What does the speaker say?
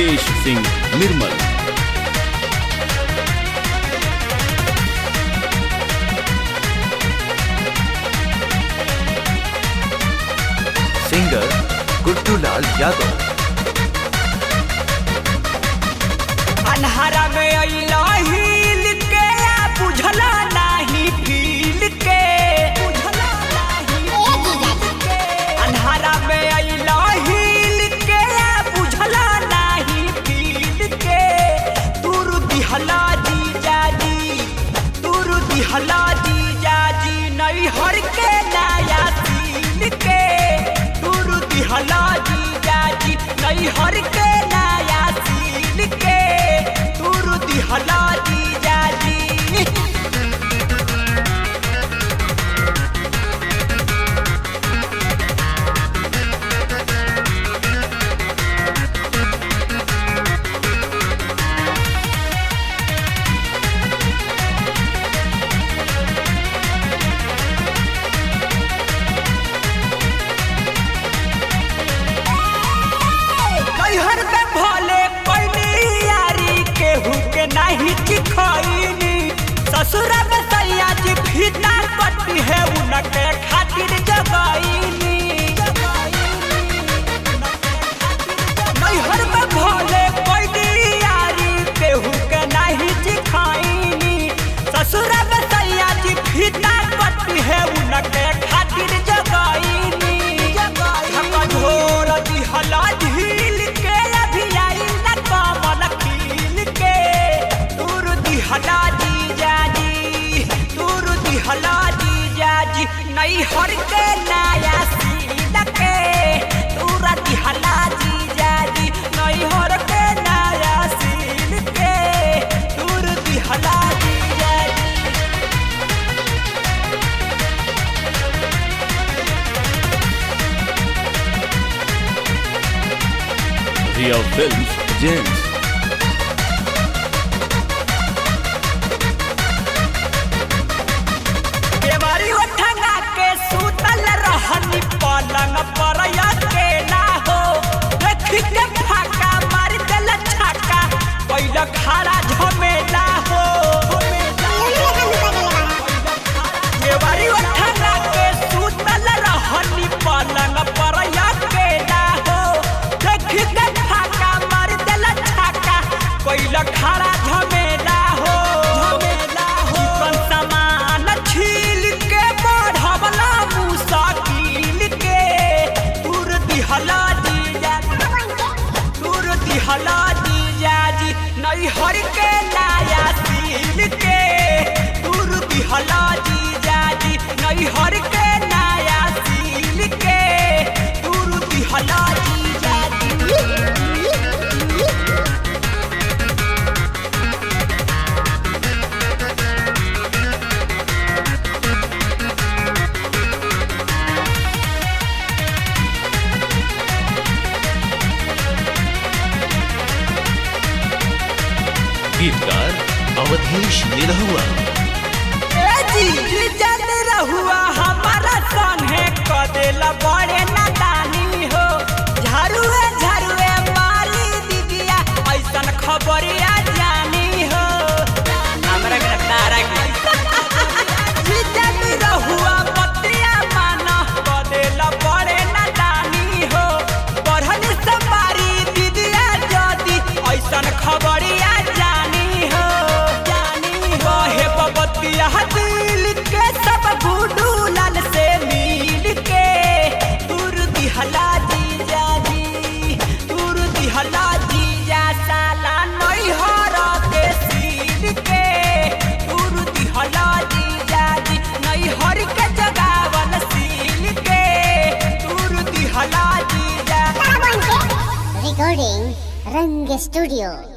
Awadhesh Singh Nirmal singer Guddulal Yadav अन्हारा में अइला हिल के आ बुझला नाही फील के बुझला नाही फील के अन्हारा में अइला हिल के आ बुझला नाही फील के तुर दिहला जीजा जी तुर दिहला जीजा जी नहीं हर के नया सील के तुर दिहला जीजा जी नहीं हर के नया सील के तुर दिहला जीजा जी नैहर में भले पैनी यारी केहू के नहीं चिखैनी ससुर में सैया जी फीता कटी है उनके खातिर जगैनी नैहर में भले पैनी यारी केहू के नहीं चिखैनी ससुर में सैया जी फीता कटी है उनके खातिर जगैनी झोर दिहला ढील के अभी आई न कमल खील के तुर दिहला जीजा जी तुर दिहला जीजा जी नहीं हर के नया सील के तुर दिहला जीजा जी नहीं हर के नया सील के तुर दिहला जीजा जी रिया फिल्म्स जेंट्स केवारी उठंगा के सुतल रहनी पलंग पर अकेला हो देखी के फाका मार देल छक्का कैल खारा झमेला हो केवारी उठंगा के सुतल रहनी पलंग पर अकेला हो देखी के फाका मार देल छक्का कैल खारा झमेला हो झमेला हो चिकन सामान छील के बढ़वला मुसाकिल के तुर दिहला जीजा तुर दिहला जीजा जी नहीं हर के नया सील के तुर दिहला जीजा जी नहीं हर के नया सील के तुर दिहला जीजा जी गीतकार अवधेश निरहुआ ए जी जन रहुआ हमारा संगे कदेला बड़े नादानी हो झाड़ुए झाड़ुए मारी दीदिया ऐसन खबरिया जानी हो हमरा के तारा के जन रहुआ बतिया माना कदेला बड़े नादानी हो पढ़न से मारी दीदिया जदी ऐसन खबरिया जानी हो जानी हो हे बबतिया दिल के सब गुडू लाल से मिल के तुर दिहला जीजा जी तुर दिहला जीजा साला नहीं हर के सील के तुर दिहला जीजा जी नहीं हर के जगावल सील के तुर दिहला जीजा Recording Rang Studio.